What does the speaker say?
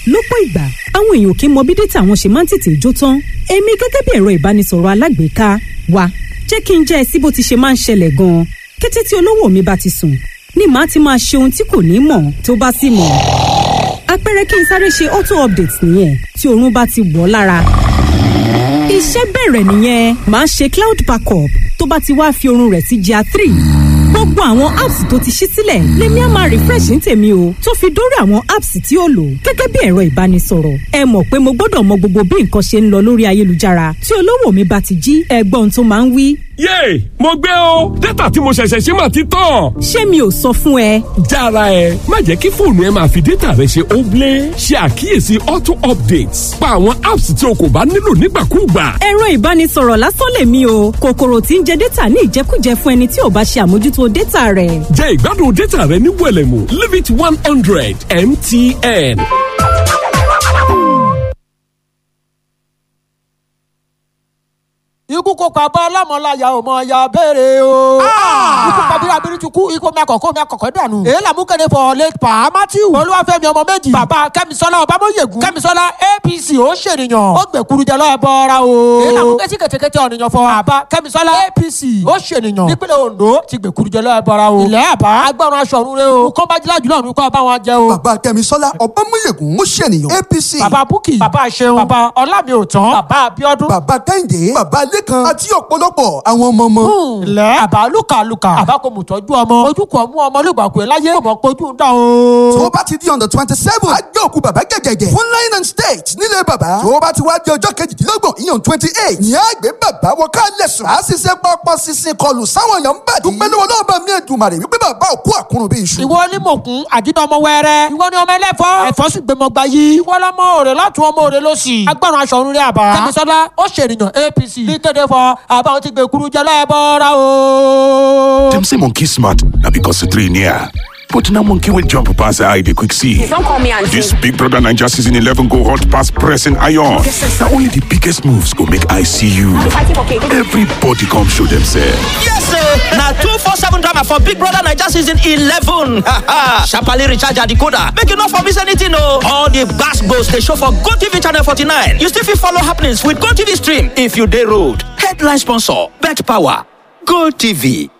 lọ́pọ̀ ìgbà àwọn èèyàn kì í mọ bí dátà wọn ṣe máa ń tètè jó tán èmi gẹ́gẹ́ bí ẹ̀rọ ìbánisọ̀rọ̀ alágbèéká wa jẹ́ kí n jẹ́ ẹ sí bó ti ṣe máa ń ṣẹlẹ̀ gan-an kété tí olówó mi bá ti sùn ni màá ti máa ṣe ohun tí kò ní mọ̀ tó bá sì mọ̀ àpẹẹrẹ kí n sáré ṣe auto update nìyẹn tí oorun bá ti wọ̀ lára iṣẹ́ bẹ̀rẹ̀ nìyẹn màá ṣe cloud backup tó bá ti wá fi oorun rẹ̀ sí GIA three gbogbo àwọn apps tó ti ṣí sílẹ̀ lèmi á máa refresh ní tèmi o tó fi dórí àwọn apps tí ó lò gẹ́gẹ́ bí ẹ̀rọ ìbánisọ̀rọ̀ ẹ mọ̀ pé mo gbọ́dọ̀ mọ gbogbo bí nǹkan ṣe ń lọ lórí ayélujára tí olówó mi bá ti jí ẹgbọ́n tó máa ń wí. yéè mo gbé o dátà tí mo ṣẹ̀ṣẹ̀ ṣe máa ti tán. ṣé mi ò sọ fún ẹ. jára ẹ má jẹ́ kí fóònù ẹ máa fi dátà rẹ ṣe óblé ṣe àkíyèsí auto updates pa àwọn apps tí o kò bá nílò nígbàkúùgbà. ẹ̀rọ ìbánisọ̀rọ̀ lásán lèmi o kòkòrò tí ń jẹ dátà ní ìjẹkújẹ fún ẹni tí ò bá ṣe àmójútó dátà rẹ̀. jẹ́ ìgbádùn dátà rẹ ní wẹ̀lẹ̀mú limit one hundred mtn. ikú kò pa bá ọlọ́mọláyà ò mọ ya béèrè o. ikú pa bíra bírí tukú ikú mi àkọ́kọ́ mi àkọ́kọ́ dànù. èyí làmú kéde fọ late pa matthew. olúwàfẹ́mi ọmọ méjì. bàbá kẹ́misọ́lá ọbámọ́yẹ̀gùn. kẹ́misọ́lá apc ó ṣènìyàn. ó gbẹ̀kuru jẹ lọ́ọ́ bọ́ra o. èyí làmú kẹ́sí kẹ̀tẹ̀kẹ̀tẹ̀ ọ̀nìyàn fọ. bàbá kẹ́misọ́lá apc ó ṣènìyàn. nípínlẹ̀ ondo ti gbẹ̀kuru jẹ lọ́ọ́ bọ́ra o. ilẹ̀ àbá agbọ́run aṣọ ọ̀run rẹ o. kọ́ bá jílá jùlọ ọ̀run kọ́ bá wọn jẹ o. bàbá kẹ́misọ́lá ọbámọ́yẹ̀gùn ó ṣènìyàn apc. bàbá búkì bàbá ṣeun bàbá ọlámi òtán bàbá abíọ́dún. bàbá kẹ́hìndé bàbá lẹ́kan àti ọ̀pọ̀lọpọ̀ àwọn ọmọ ọmọ. ilẹ̀ àbá lùkàlùkà àbá kò mú tọ́jú ọmọ ojú kò mú ọmọ olùgbàkú ẹ̀ láyé kò mọ̀ kojú ń dán o. tó bá ti di on the twenty seven a gbé òkú bàbá gẹ̀gẹ̀gẹ̀ fún line and state nílé bàbá tó bá ti wá di ọjọ́ kejìdínlọ́gbọ̀n ìyàn twenty eight ní àgbẹ̀ bàbá wọ ká lẹ̀sùn á sì ṣe pọpọ sísìn kọlù sáwọn èèyàn ń bàdí. dúpẹ́ lọ́wọ́ náà bá mi Èdùmàrè wípé bàbá òkú àkúrun bí iṣu. ìwọ ni mòkun àdínà ọmọ wẹrẹ ìwọ ni ọmọ ẹlẹfọ ẹfọ sì gbẹmọ gba yìí ìwọ lọmọ òrè látún ọmọ òrè lọsì agbọràn aṣọ òrùn rẹ àbá kẹmísọlá ó ṣèrìyàn apc ní kéde fọ àbáwọn ti gbé kuru jẹ lẹbọra o. Dem say monkey smart na because the three near. But now monkey will jump past the eye they quick see. Don't call me auntie. This Big Brother Ninja season 11 go hot past pressing iron. Now only the biggest moves go make I see you. fighting for cake. Everybody come show themselves. Yes, sir. Now two four seven drama for Big Brother Niger season eleven. Sharply recharge your decoder. Make you not for miss anything, no. All the gas goes they show for Go TV channel forty nine. You still fit follow happenings with Go TV stream if you day road. Headline sponsor: Bet Power. Go TV.